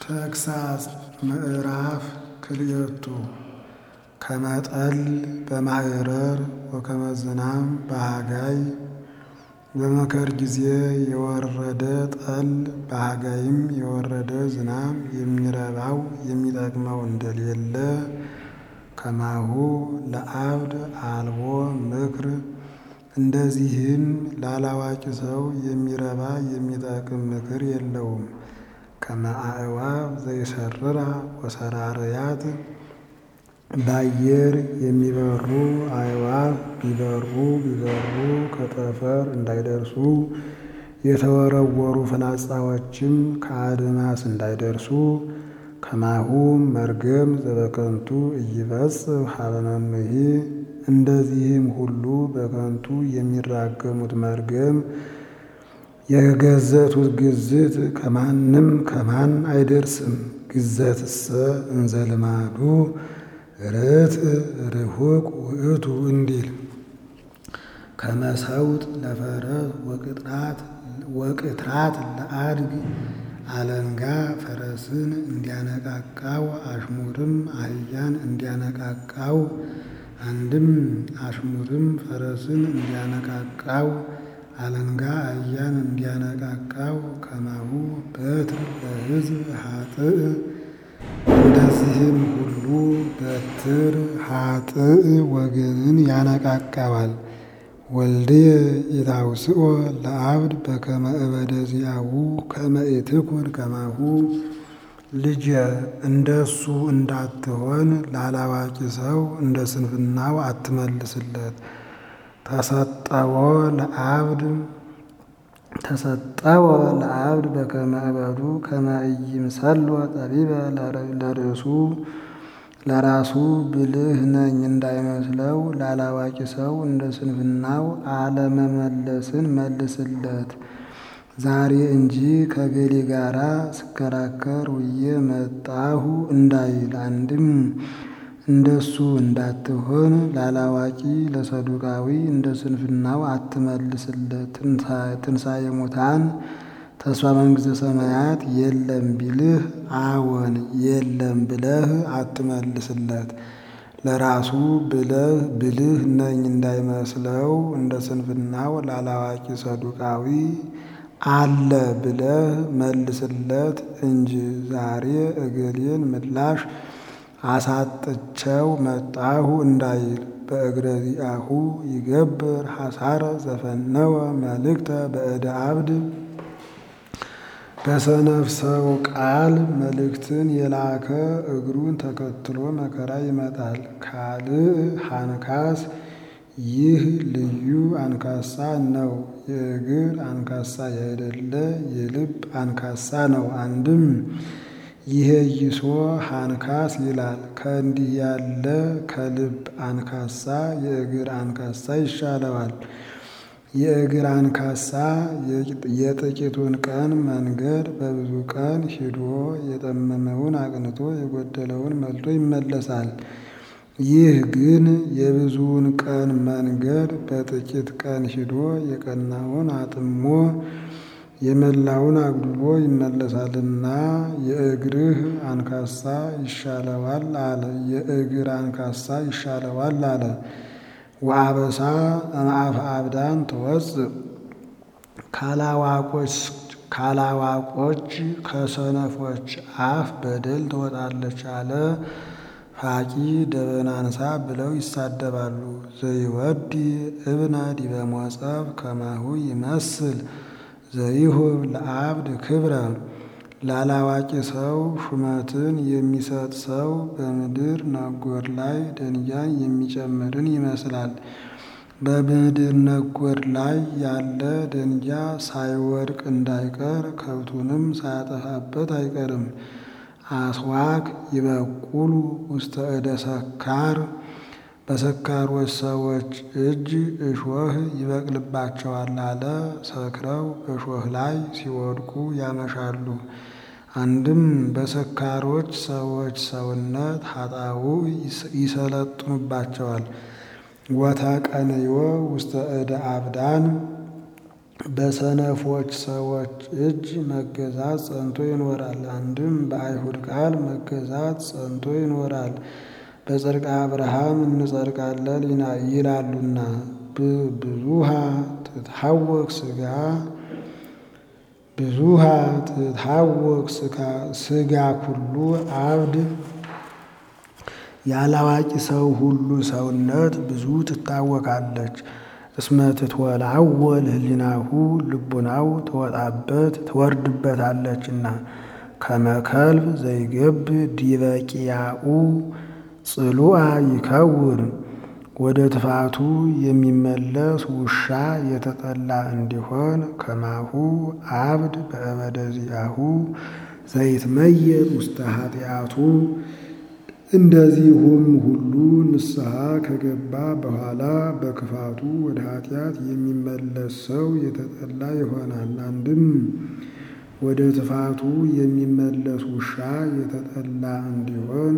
ተግሣጽ ምዕራፍ ክልኤቱ ከመጠል በማዕረር ወከመ ዝናም በሃጋይ በመከር ጊዜ የወረደ ጠል በሃጋይም የወረደ ዝናም የሚረባው የሚጠቅመው እንደሌለ ከማሁ ለአብድ አልቦ ምክር እንደዚህም ላላዋቂ ሰው የሚረባ የሚጠቅም ምክር የለውም። ከመ አዕዋፍ ዘይሰርራ ወሰራርያት በአየር የሚበሩ አዕዋፍ ቢበሩ ቢበሩ ከጠፈር እንዳይደርሱ የተወረወሩ ፍላጻዎችም ከአድማስ እንዳይደርሱ ከማሁ መርገም ዘበከንቱ ኢይበጽሕ ሀበ መምሂ እንደዚህም ሁሉ በከንቱ የሚራገሙት መርገም የገዘቱት ግዝት ከማንም ከማን አይደርስም። ግዘትሰ እንዘ ልማዱ ርትዕ ርሑቅ ውእቱ እንዲል ከመሰውጥ ለፈረስ ወቅትራት ለአድግ አለንጋ ፈረስን እንዲያነቃቃው አሽሙርም አህያን እንዲያነቃቃው አንድም አሽሙርም ፈረስን እንዲያነቃቃው አለንጋ አህያን እንዲያነቃቃው ከማሁ በትር ለሕዝብ ኃጥእ እንደዚህም ሁሉ በትር ኃጥእ ወገንን ያነቃቃዋል። ወልድየ ኢታውስኦ ለአብድ በከመ እበደ ዚአሁ ከመ ኢትኩን ከማሁ ልጄ እንደሱ እንዳትሆን ላላዋቂ ሰው እንደ ስንፍናው አትመልስለት። ተሰጠዎ ለአብድ ተሰጠዎ ለአብድ በከመ እበዱ ከመ ኢይምሰሎ ጠቢበ ለርእሱ ለራሱ ብልህ ነኝ እንዳይመስለው ላላዋቂ ሰው እንደ ስንፍናው አለመመለስን መልስለት። ዛሬ እንጂ ከገሌ ጋራ ስከራከር ውዬ መጣሁ እንዳይል አንድም እንደሱ እንዳትሆን ላላዋቂ ለሰዱቃዊ እንደ ስንፍናው አትመልስለት። ትንሣኤ ሙታን ተስፋ መንግሥተ ሰማያት የለም ቢልህ አዎን የለም ብለህ አትመልስለት። ለራሱ ብለህ ብልህ ነኝ እንዳይመስለው እንደ ስንፍናው ላላዋቂ ሰዱቃዊ አለ ብለህ መልስለት እንጂ ዛሬ እገሌን ምላሽ አሳጥቸው መጣሁ እንዳይል በእግረ ዚአሁ ይገብር ሐሳረ ዘፈነወ መልእክተ በእደ አብድ በሰነፍ ሰው ቃል መልእክትን የላከ እግሩን ተከትሎ መከራ ይመጣል። ካልእ ሃንካስ ይህ ልዩ አንካሳ ነው። የእግር አንካሳ ያይደለ የልብ አንካሳ ነው። አንድም ይሄ ይሶ ሃንካስ ይላል። ከእንዲህ ያለ ከልብ አንካሳ የእግር አንካሳ ይሻለዋል። የእግር አንካሳ የጥቂቱን ቀን መንገድ በብዙ ቀን ሂዶ የጠመመውን አቅንቶ የጎደለውን መልቶ ይመለሳል። ይህ ግን የብዙውን ቀን መንገድ በጥቂት ቀን ሂዶ የቀናውን አጥሞ የመላውን አጉድሎ ይመለሳልና የእግርህ አንካሳ ይሻለዋል አለ። የእግር አንካሳ ይሻለዋል አለ። ወአበሳ እምአፈ አብዳን ትወፅእ ካላዋቆች ከሰነፎች አፍ በደል ትወጣለች አለ። ፋቂ ደበናንሳ ብለው ይሳደባሉ። ዘይወዲ እብነ ዲበ ሞጸብ ከማሁ ይመስል ዘይሁብ ለአብድ ክብረ ላላዋቂ ሰው ሹመትን የሚሰጥ ሰው በምድር ነጎድ ላይ ደንጃን የሚጨምርን ይመስላል። በምድር ነጎድ ላይ ያለ ደንጃ ሳይወድቅ እንዳይቀር ከብቱንም ሳያጠፋበት አይቀርም። አስዋክ ይበቁሉ ውስተ እደ ሰካር በሰካሮች ሰዎች እጅ እሾህ ይበቅልባቸዋል አለ። ሰክረው በእሾህ ላይ ሲወድቁ ያመሻሉ። አንድም በሰካሮች ሰዎች ሰውነት ኃጣው ይሰለጥኑባቸዋል። ወተቀንዮ ውስተ እደ አብዳን በሰነፎች ሰዎች እጅ መገዛት ጸንቶ ይኖራል። አንድም በአይሁድ ቃል መገዛት ጸንቶ ይኖራል። በጽድቀ አብርሃም እንጸድቃለን ይላሉና ብዙሃ ትታወቅ ስጋ ብዙሃ ትታወቅ ስጋ ኩሉ አብድ ያላዋቂ ሰው ሁሉ ሰውነት ብዙ ትታወቃለች። እስመ ትትወላወል ህሊናሁ ልቡናው ትወጣበት ትወርድበታለችና ከመከልብ ዘይገብ ዲበ ቂያኡ ጽሉአ ይከውን ወደ ትፋቱ የሚመለስ ውሻ የተጠላ እንዲሆን ከማሁ አብድ በእበደ ዚአሁ ዘይትመየጥ ውስተ ኃጢአቱ እንደዚሁም ሁሉ ንስሐ ከገባ በኋላ በክፋቱ ወደ ኃጢአት የሚመለስ ሰው የተጠላ ይሆናል። አንድም ወደ ትፋቱ የሚመለስ ውሻ የተጠላ እንዲሆን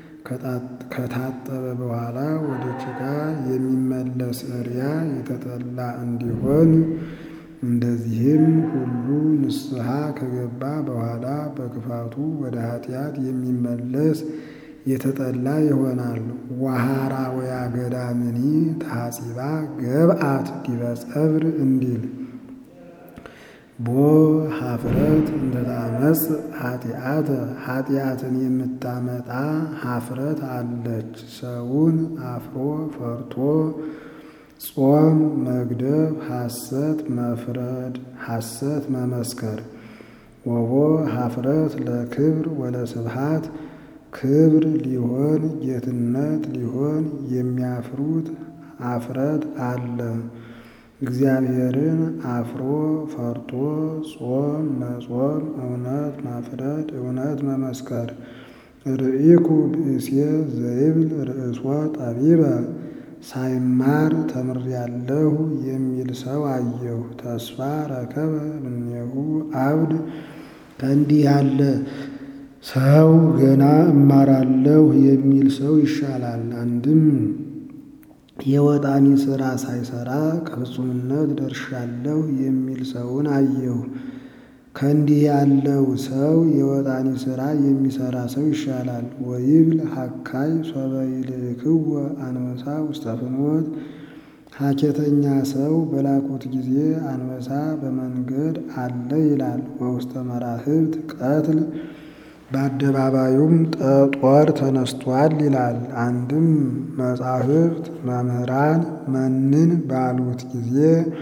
ከታጠበ በኋላ ወደ ጭቃ የሚመለስ እሪያ የተጠላ እንዲሆን እንደዚህም ሁሉ ንስሐ ከገባ በኋላ በክፋቱ ወደ ኃጢአት የሚመለስ የተጠላ ይሆናል። ዋሃራ ወያ ገዳምኒ ታጺባ ገብአት ዲበ ጸብር እንዲል ቦ ሀፍረት እንደታመጽ ኃጢአተ ኃጢአትን የምታመጣ ሀፍረት አለች። ሰውን አፍሮ ፈርቶ ጾም መግደፍ፣ ሐሰት መፍረድ፣ ሐሰት መመስከር። ወቦ ሀፍረት ለክብር ወለስብሃት ክብር ሊሆን ጌትነት ሊሆን የሚያፍሩት አፍረት አለ። እግዚአብሔርን አፍሮ ፈርቶ ጾም መጾም፣ እውነት ማፍረድ፣ እውነት መመስከር። ርኢኩ ብእሴ ዘይብል ርእሶ ጠቢበ ሳይማር ተምሬያለሁ የሚል ሰው አየሁ። ተስፋ ረከበ እምኔሁ አብድ ከእንዲህ ያለ ሰው ገና እማራለሁ የሚል ሰው ይሻላል። አንድም የወጣኒ ሥራ ሳይሰራ ከፍጹምነት ደርሻለሁ የሚል ሰውን አየሁ። ከእንዲህ ያለው ሰው የወጣኒ ሥራ የሚሰራ ሰው ይሻላል። ወይብል ሀካይ ሶበ ይልክዎ አንበሳ ውስተ ፍኖት ሀኬተኛ ሰው በላኩት ጊዜ አንበሳ በመንገድ አለ ይላል። ወውስተ መራህብት ቀትል በአደባባዩም ጦር ተነስቷል ይላል። አንድም መጻሕፍት መምህራን መንን ባሉት ጊዜ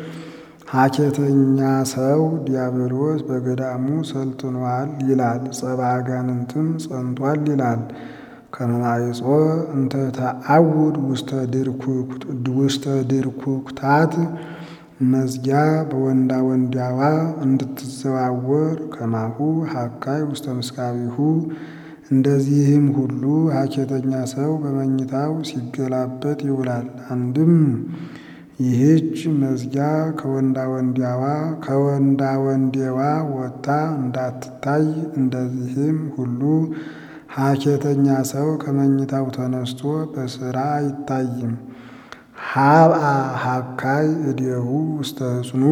ሀኬተኛ ሰው ዲያብሎስ በገዳሙ ሰልጥኗል ይላል። ጸባ አጋንንትም ጸንቷል ይላል። ከመማይጾ እንተ ተአውድ ውስተ ድርኩክታት መዝጊያ በወንዳ ወንዳዋ እንድትዘዋወር ከማሁ ሀካይ ውስተ ምስካቢሁ እንደዚህም ሁሉ ሀኬተኛ ሰው በመኝታው ሲገላበጥ ይውላል። አንድም ይህች መዝጊያ ከወንዳ ወንዳዋ ከወንዳ ወንዴዋ ወጥታ እንዳትታይ እንደዚህም ሁሉ ሀኬተኛ ሰው ከመኝታው ተነስቶ በስራ አይታይም። ሀብአ ሀካይ እዴሁ ውስተ ሕጽኑ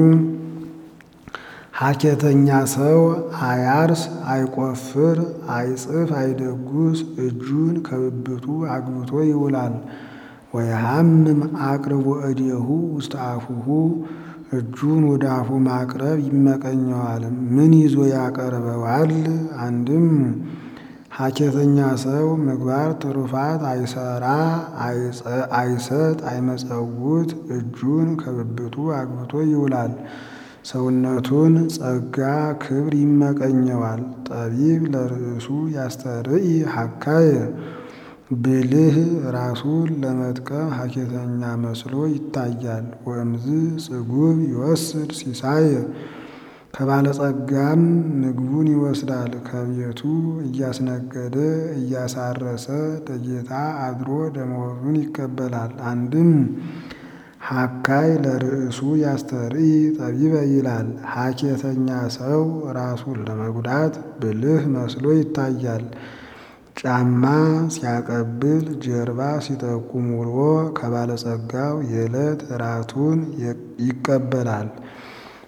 ሀኬተኛ ሰው አያርስ፣ አይቆፍር፣ አይጽፍ፣ አይደጉስ እጁን ከብብቱ አግብቶ ይውላል። ወየሐምም አቅርቦ እዴሁ ውስተ አፉሁ እጁን ወደ አፉ ማቅረብ ይመቀኘዋል። ምን ይዞ ያቀርበዋል? አንድም ሀኬተኛ ሰው ምግባር ትሩፋት አይሰራ፣ አይሰጥ፣ አይመጸውት እጁን ከብብቱ አግብቶ ይውላል። ሰውነቱን ጸጋ ክብር ይመቀኘዋል። ጠቢብ ለርእሱ ያስተርኢ ሀካየ ብልህ ራሱን ለመጥቀም ሀኬተኛ መስሎ ይታያል። ወእምዝ ጽጉብ ይወስድ ሲሳየ ከባለጸጋም ምግቡን ይወስዳል። ከቤቱ እያስነገደ እያሳረሰ ለጌታ አድሮ ደመወዙን ይቀበላል። አንድም ሀካይ ለርእሱ ያስተርኢ ጠቢበ ይላል። ሀኬተኛ ሰው ራሱን ለመጉዳት ብልህ መስሎ ይታያል። ጫማ ሲያቀብል ጀርባ ሲጠቁም ውሎ ከባለጸጋው የዕለት ራቱን ይቀበላል።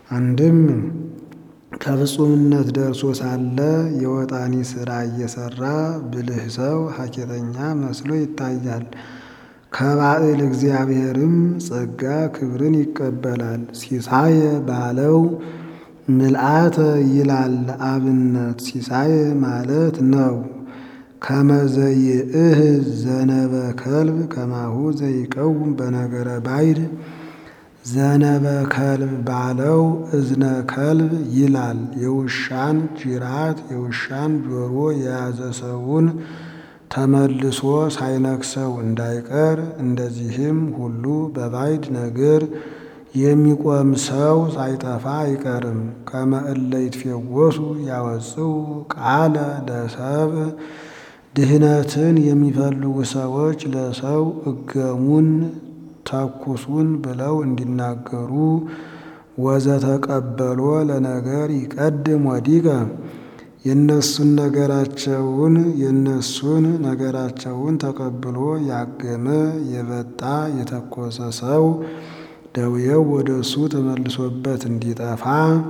አንድም ከፍጹምነት ደርሶ ሳለ የወጣኒ ሥራ እየሰራ ብልህ ሰው ሀኬተኛ መስሎ ይታያል። ከባዕል እግዚአብሔርም ጸጋ ክብርን ይቀበላል። ሲሳየ ባለው ምልአተ ይላል አብነት ሲሳየ ማለት ነው። ከመዘይእህ ዘነበ ከልብ ከማሁ ዘይቀውም በነገረ ባይድ ዘነበ ከልብ ባለው እዝነ ከልብ ይላል። የውሻን ጅራት የውሻን ጆሮ የያዘ ሰውን ተመልሶ ሳይነክሰው እንዳይቀር እንደዚህም ሁሉ በባይድ ነገር የሚቆም ሰው ሳይጠፋ አይቀርም። ከመ እለ ይትፌወሱ ያወጽኡ ቃለ ለሰብእ ድህነትን የሚፈልጉ ሰዎች ለሰው እገሙን ተኩሱን ብለው እንዲናገሩ ወዘተቀበሎ ለነገር ይቀድም ወዲቀ የነሱን ነገራቸውን የነሱን ነገራቸውን ተቀብሎ ያገመ የበጣ የተኮሰ ሰው ደውየው ወደ እሱ ተመልሶበት እንዲጠፋ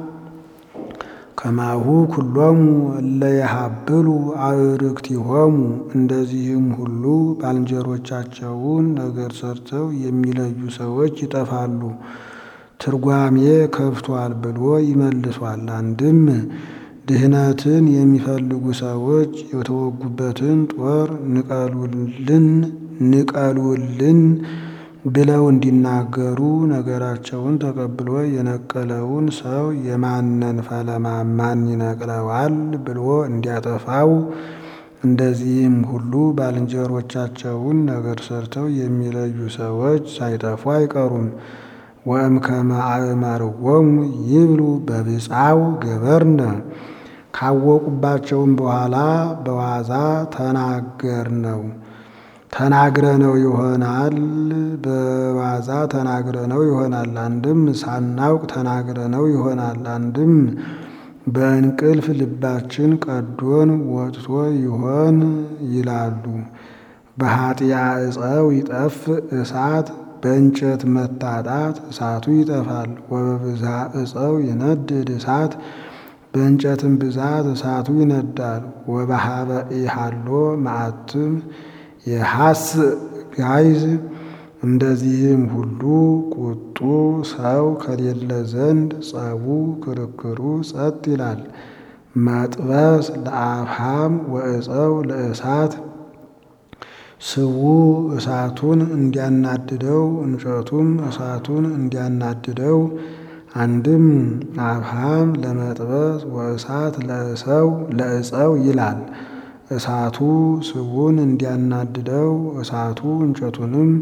ከማሁ ኩሎሙ እለ የሀብሉ አዕርክቲሆሙ እንደዚህም ሁሉ ባልንጀሮቻቸውን ነገር ሰርተው የሚለዩ ሰዎች ይጠፋሉ። ትርጓሜ ከብቷል ብሎ ይመልሷል። አንድም ድህነትን የሚፈልጉ ሰዎች የተወጉበትን ጦር ንቀሉልን ንቀሉልን ብለው እንዲናገሩ ነገራቸውን ተቀብሎ የነቀለውን ሰው የማነን ፈለማ ማን ይነቅለዋል ብሎ እንዲያጠፋው እንደዚህም ሁሉ ባልንጀሮቻቸውን ነገር ሰርተው የሚለዩ ሰዎች ሳይጠፉ አይቀሩም። ወእምከመ አእመርዎሙ ይብሉ በብፃው ገበርነ ካወቁባቸውም በኋላ በዋዛ ተናገር ነው ተናግረ ነው ይሆናል። በዋዛ ተናግረ ነው ይሆናል። አንድም ሳናውቅ ተናግረ ነው ይሆናል። አንድም በእንቅልፍ ልባችን ቀዶን ወጥቶ ይሆን ይላሉ። በኃጢአ ዕፀው ይጠፍ እሳት በእንጨት መታጣት እሳቱ ይጠፋል። ወበብዝሃ ዕፀው ይነድድ እሳት በእንጨትም ብዛት እሳቱ ይነዳል። ወበሃበ ኢሃሎ መዓትም የሐስ ጋይዝ እንደዚህም ሁሉ ቁጡ ሰው ከሌለ ዘንድ ጸቡ ክርክሩ ጸጥ ይላል። መጥበስ ለአፍሃም ወዕፀው ለእሳት ስቡ እሳቱን እንዲያናድደው እንጨቱም እሳቱን እንዲያናድደው አንድም አብሃም ለመጥበስ ወእሳት ለእሰው ለእፀው ይላል። እሳቱ ስቡን እንዲያናድደው እሳቱ እንጨቱንም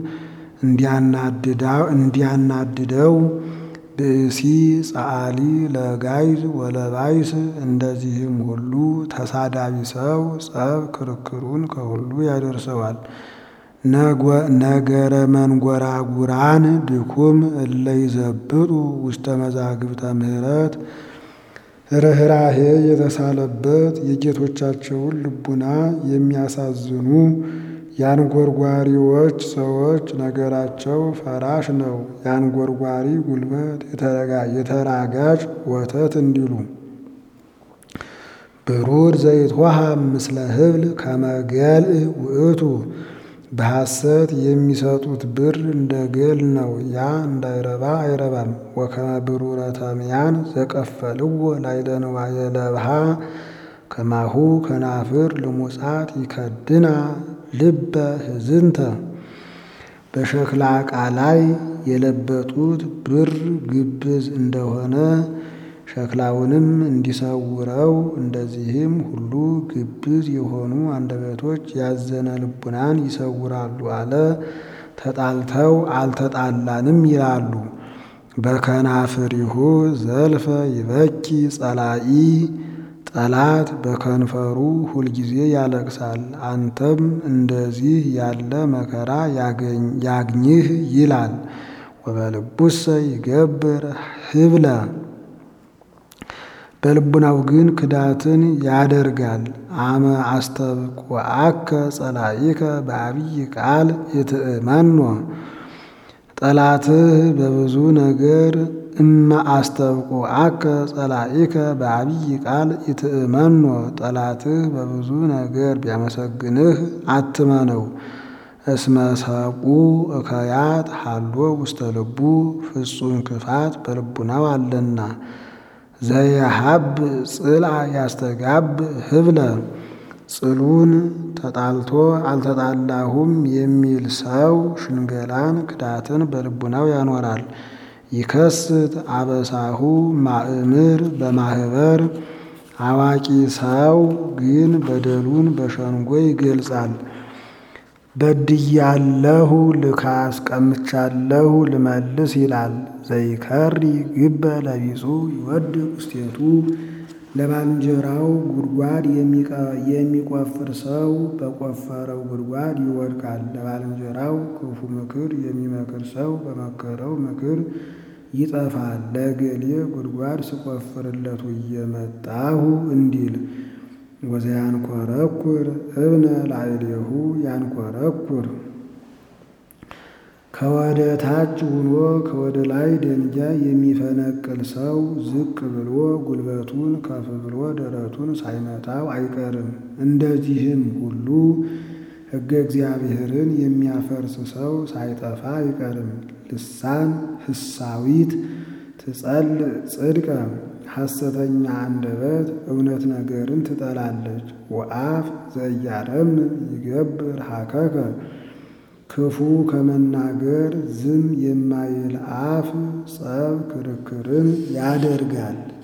እንዲያናድደው ብእሲ ጸአሊ ለጋይዝ ወለባይስ እንደዚህም ሁሉ ተሳዳቢ ሰው ጸብ ክርክሩን ከሁሉ ያደርሰዋል። ነገረ መንጎራጉራን ድኩም እለ ይዘብጡ ውስተ መዛግብተ ምሕረት ርኅራሄ የተሳለበት የጌቶቻቸውን ልቡና የሚያሳዝኑ የአንጎርጓሪዎች ሰዎች ነገራቸው ፈራሽ ነው። የአንጎርጓሪ ጉልበት የተራጋጭ ወተት እንዲሉ ብሩር ዘይትወሃብ ምስለ ህብል ከመገልእ ውእቱ በሐሰት የሚሰጡት ብር እንደ ገል ነው። ያ እንዳይረባ አይረባም። ወከመ ብሩረ ተምያን ዘቀፈልዎ ላዕለ ንዋየ ለብሃ ከማሁ ከናፍር ልሙጻት ይከድና ልበ ህዝንተ በሸክላ ዕቃ ላይ የለበጡት ብር ግብዝ እንደሆነ ሸክላውንም እንዲሰውረው እንደዚህም ሁሉ ግብዝ የሆኑ አንደበቶች ያዘነ ልቡናን ይሰውራሉ አለ። ተጣልተው አልተጣላንም ይላሉ። በከናፍሪሁ ዘልፈ ይበኪ ጸላኢ ጠላት በከንፈሩ ሁልጊዜ ያለቅሳል። አንተም እንደዚህ ያለ መከራ ያግኝህ ይላል። ወበልቡሰ ይገብር ህብለ በልቡናው ግን ክዳትን ያደርጋል። አመ አስተብቁዐከ ጸላኢከ በዐቢይ ቃል ይትእመኖ ጠላትህ በብዙ ነገር እመ አስተብቁ አከ ጸላኢከ በአብይ ቃል ኢትእመኖ ጠላትህ በብዙ ነገር ቢያመሰግንህ አትመነው። እስመ ሰቁ እከያት ሃሎ ውስተ ልቡ ፍጹም ክፋት በልቡናው አለና። ዘየሀብ ጽልአ ያስተጋብ ህብለ ጽሉን ተጣልቶ አልተጣላሁም የሚል ሰው ሽንገላን ክዳትን በልቡናው ያኖራል። ይከስት አበሳሁ ማእምር በማህበር አዋቂ ሰው ግን በደሉን በሸንጎ ይገልጻል። በድያለሁ ልካስ ቀምቻለሁ ልመልስ ይላል። ዘይከሪ ግበ ለቢጹ ይወድቅ ውስቴቱ ለባልንጀራው ጉድጓድ የሚቆፍር ሰው በቆፈረው ጉድጓድ ይወድቃል። ለባልንጀራው ክፉ ምክር የሚመክር ሰው በመከረው ምክር ይጠፋል። ለገሌ ጉድጓድ ስቆፍርለት እየመጣሁ እንዲል ወዘያንኮረኩር እብነ ላዕሌሁ ያንኮረኩር ከወደ ታች ሆኖ ከወደ ላይ ደንጊያ የሚፈነቅል ሰው ዝቅ ብሎ ጉልበቱን ከፍ ብሎ ደረቱን ሳይመታው አይቀርም። እንደዚህም ሁሉ ሕገ እግዚአብሔርን የሚያፈርስ ሰው ሳይጠፋ አይቀርም። ልሳን ህሳዊት ትጸል ጽድቀ ሐሰተኛ አንደበት እውነት ነገርን ትጠላለች። ወአፍ ዘያረም ይገብር ሀከከ ክፉ ከመናገር ዝም የማይል አፍ ጸብ ክርክርን ያደርጋል።